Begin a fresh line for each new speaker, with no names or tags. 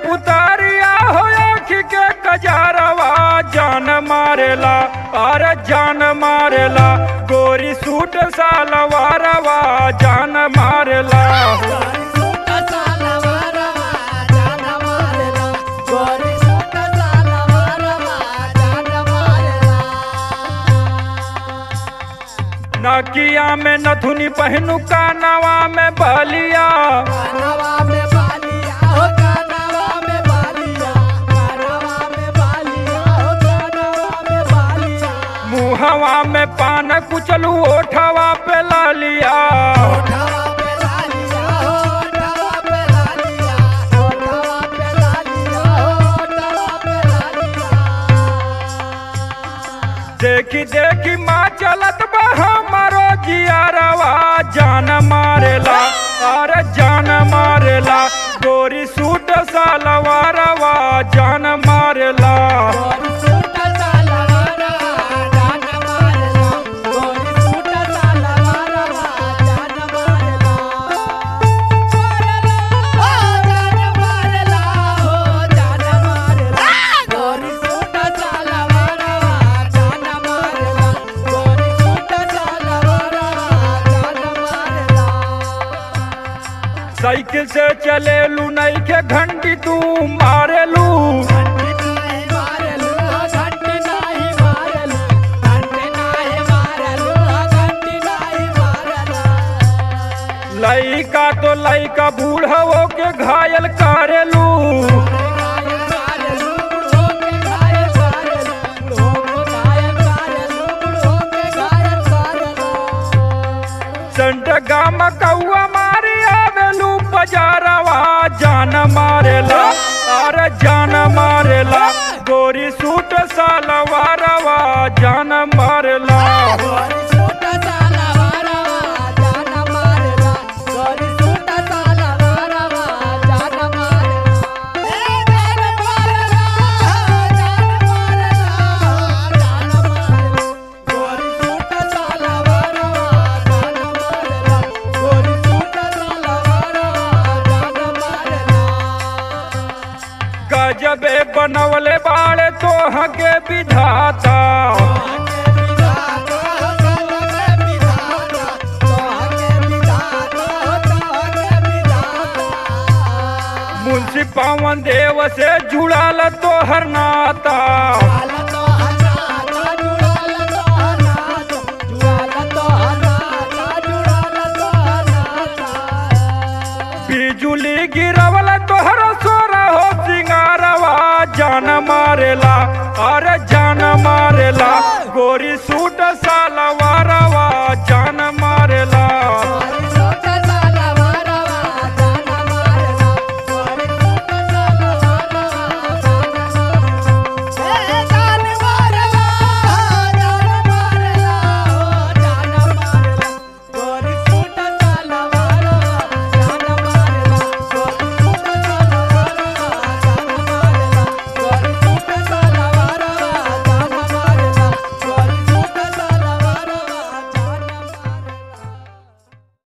पुतारिया हो आँख के कजारवा जान मारेला अरे जान मारेला गोरी सूट सालवारवा जान मारेला नकिया में नथुनी पहनू कानवा में बलिया मुहवा में पान कुचलू ओठवा पे लालिया देखी देखी माँ चलत बा हमारो जियारवा जान मारेला अरे जान मारेला गोरी सूट सालवारवा जान मारेला साइकिल से चलेलू नहीं के घंटी तू मारेलू लइका तो लइका बूढ़ो के घायल करेलू संट गाम कौआ मारी आवेलू बजारवा जान मारेला अरे जान मारेला गोरी सूट सालवारवा जान मारेला गजबे बनवले बाड़े तोह के विधाता मुंशी पवन देव से जुड़ल तोहर नाता बिजुली गिरवल तोहर सोर हो सिंगारवा जान मारेला अरे जान मारेला गोरी सूट